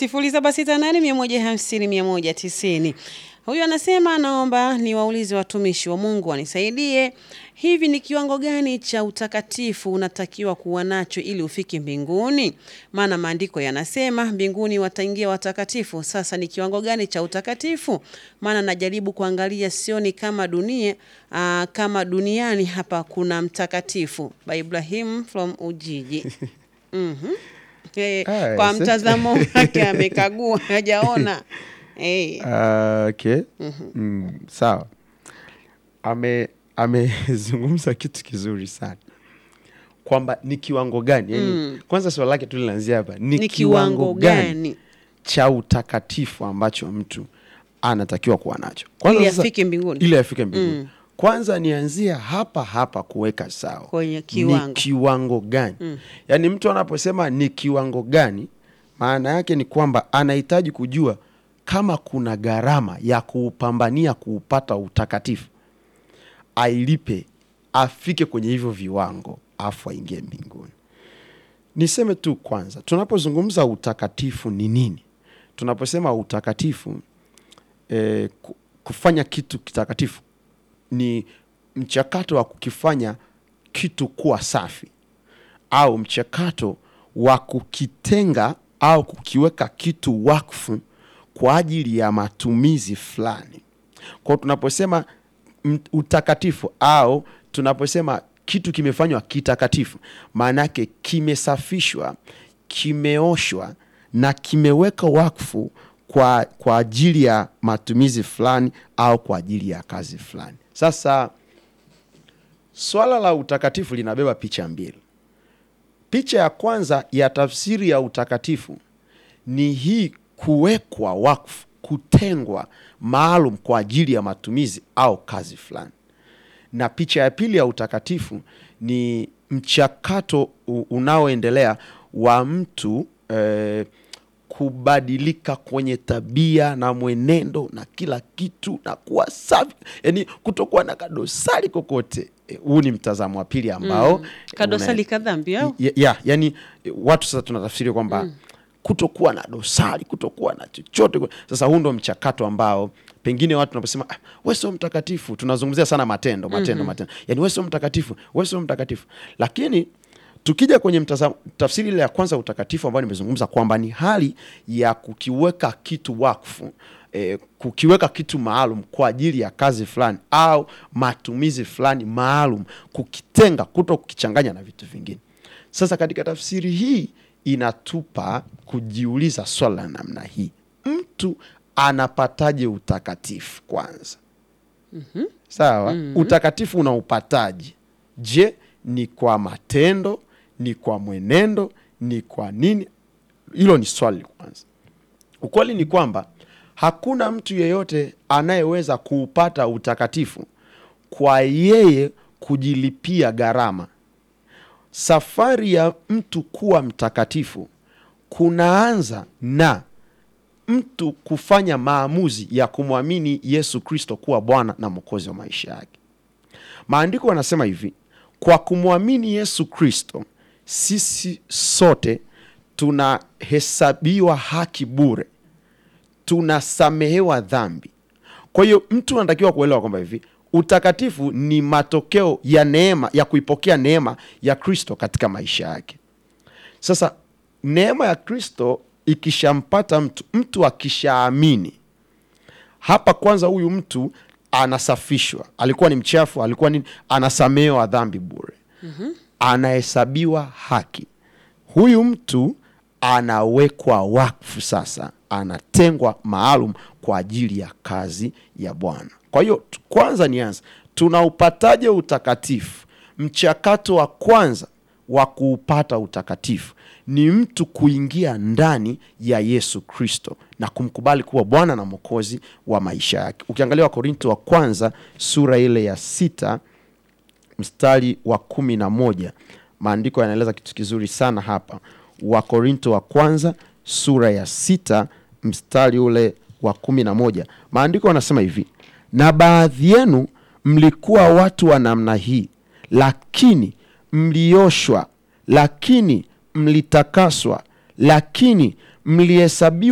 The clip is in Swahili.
sifuri saba sita nane mia moja hamsini mia moja tisini. Huyu anasema naomba niwaulize watumishi wa Mungu wanisaidie, hivi ni kiwango gani cha utakatifu unatakiwa kuwa nacho ili ufike mbinguni? Maana maandiko yanasema mbinguni wataingia watakatifu. Sasa ni kiwango gani cha utakatifu? Maana najaribu kuangalia, sioni kama dunia aa, kama duniani hapa kuna mtakatifu. By Ibrahim from Ujiji. Mhm. Eh, Ah, kwa asante. mtazamo wake amekagua hajaona. Eh. Ah, okay. Mm, sawa. Ame amezungumza kitu kizuri sana kwamba ni kiwango gani yani, kwanza swali lake tu linaanzia hapa ni, Ni kiwango gani cha utakatifu ambacho mtu anatakiwa kuwa nacho Kwanza ili sasa- afike mbinguni? ili afike mbinguni kwanza nianzia hapa hapa kuweka sawa Kwenye kiwango. ni kiwango gani yaani mtu anaposema ni kiwango gani maana yake ni kwamba anahitaji kujua kama kuna gharama ya kuupambania kuupata utakatifu ailipe afike kwenye hivyo viwango afu aingie mbinguni niseme tu kwanza tunapozungumza utakatifu ni nini tunaposema utakatifu eh, ku- kufanya kitu kitakatifu ni mchakato wa kukifanya kitu kuwa safi au mchakato wa kukitenga au kukiweka kitu wakfu kwa ajili ya matumizi fulani kwao tunaposema m- utakatifu au tunaposema kitu kimefanywa kitakatifu maana yake kimesafishwa kimeoshwa na kimeweka wakfu kwa, kwa ajili ya matumizi fulani au kwa ajili ya kazi fulani sasa swala la utakatifu linabeba picha mbili picha ya kwanza ya tafsiri ya utakatifu ni hii kuwekwa wakfu kutengwa maalum kwa ajili ya matumizi au kazi fulani na picha ya pili ya utakatifu ni mchakato u- unaoendelea wa mtu eh, kubadilika kwenye tabia na mwenendo na kila kitu na kuwa safi yani kutokuwa na kadosari kokote Eh, huu ni mtazamo wa pili ambao Mm. Kadosali kadhambi au? ya, ya, yani eh, watu sasa tunatafsiri kwamba kutokuwa na dosari kutokuwa na chochote sasa huu ndo mchakato ambao pengine watu tunaposema ah, we sio mtakatifu tunazungumzia sana matendo matendo matendo yani we sio mtakatifu we sio mtakatifu lakini tukija kwenye mtazamo, tafsiri ile ya kwanza ya utakatifu ambayo nimezungumza kwamba ni hali ya kukiweka kitu wakfu eh, kukiweka kitu maalum kwa ajili ya kazi fulani au matumizi fulani maalum kukitenga kuto kukichanganya na vitu vingine sasa katika tafsiri hii inatupa kujiuliza swala la namna hii mtu anapataje utakatifu kwanza sawa utakatifu unaupataje je ni kwa matendo ni kwa mwenendo ni kwa nini hilo ni swali kwanza ukweli ni kwamba hakuna mtu yeyote anayeweza kuupata utakatifu kwa yeye kujilipia gharama safari ya mtu kuwa mtakatifu kunaanza na mtu kufanya maamuzi ya kumwamini yesu kristo kuwa bwana na mwokozi wa maisha yake maandiko yanasema hivi kwa kumwamini yesu kristo sisi sote tunahesabiwa haki bure tunasamehewa dhambi kwa hiyo mtu anatakiwa kuelewa kwamba hivi utakatifu ni matokeo ya neema ya kuipokea neema ya kristo katika maisha yake sasa neema ya kristo ikishampata mtu mtu akishaamini hapa kwanza huyu mtu anasafishwa alikuwa ni mchafu alikuwa nini anasamehewa dhambi bure mm-hmm. anahesabiwa haki huyu mtu anawekwa wakfu sasa anatengwa maalum kwa ajili ya kazi ya bwana kwa hiyo tu- kwanza nianza tunaupataje utakatifu mchakato wa kwanza wa kuupata utakatifu ni mtu kuingia ndani ya yesu kristo na kumkubali kuwa bwana na mwokozi wa maisha yake ukiangalia wakorinto wa kwanza sura ile ya sita mstari wa kumi na moja maandiko yanaeleza kitu kizuri sana hapa wakorinto wa kwanza sura ya sita mstari ule wa kumi na moja maandiko yanasema hivi na baadhi yenu mlikuwa watu wa namna hii lakini mlioshwa lakini mlitakaswa lakini mlihesabiwa